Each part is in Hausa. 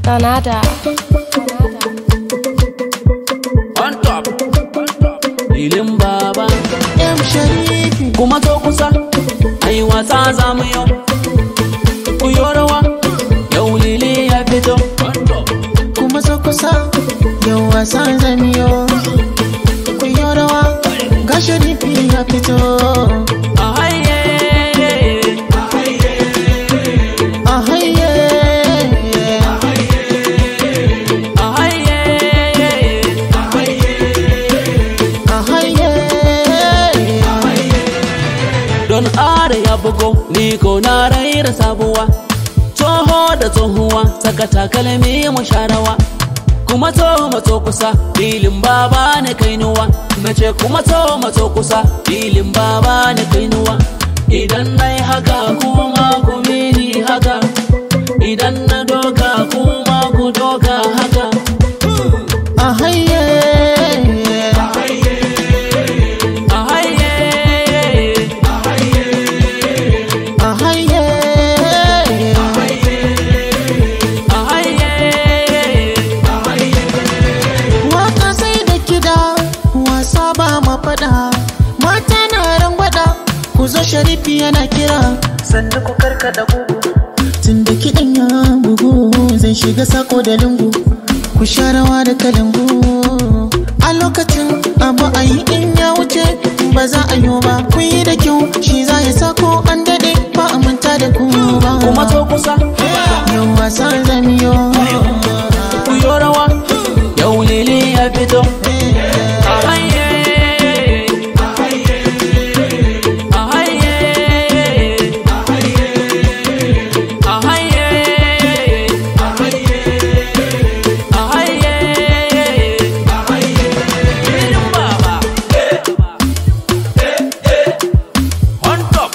Danada. on top filin baba M Sharifi kuma to kusa ai wasa za mu yau ku yi rawa yau lili ya fito kuma so kusa yau wasan zamiyo ku yi rawa ga Sharifi ya fito a haye a haye a haye a haye don are ya bugo ni ko na raira sabuwa tsoho da tsohuwa saka takalmi mu sharawa kuma to mato kusa filin baba na kainuwa na ce kuma to mato kusa filin baba na kainuwa idan na yi haka kuma ku mini haka idan na doka kuma ku doka haka a haye a haye a haye a haye Waka sai da kida, wasa ba ma faɗa. Mata na rangwada, ku zo sharifi yana kira. Sannu ku karkada gugu. Tun da kiɗan ya bugu, zan shiga sako da lungu. Ku sha rawa da kalangu. A lokacin abu a yi in ya wuce, ba za a yi ba. Kun yi da kyau, shi za ya sako an daɗe, ba a manta da ku ba. kuma to kusa Yau wasan zamiyo. ku yi rawa yau lili ya fito a haye a haye a haye a haye filin baba on top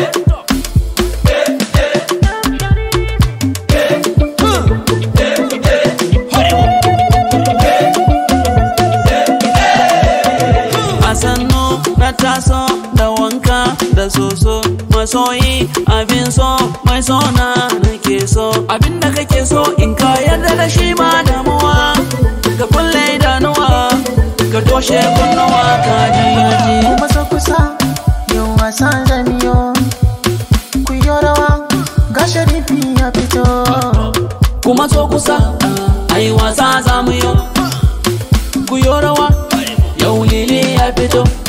a sannu na taso da wanka da soso masoyi abin so mai sona nake so abin da kake so in ka yarda da shi ma damuwa ka kulle idanuwa ka toshe kunnuwa ka ji kuma so kusa yau wasan zamiyo ku yi rawa ga sharifi ya fito kuma so kusa ai wasa za mu yi ku yi rawa yau lili ya fito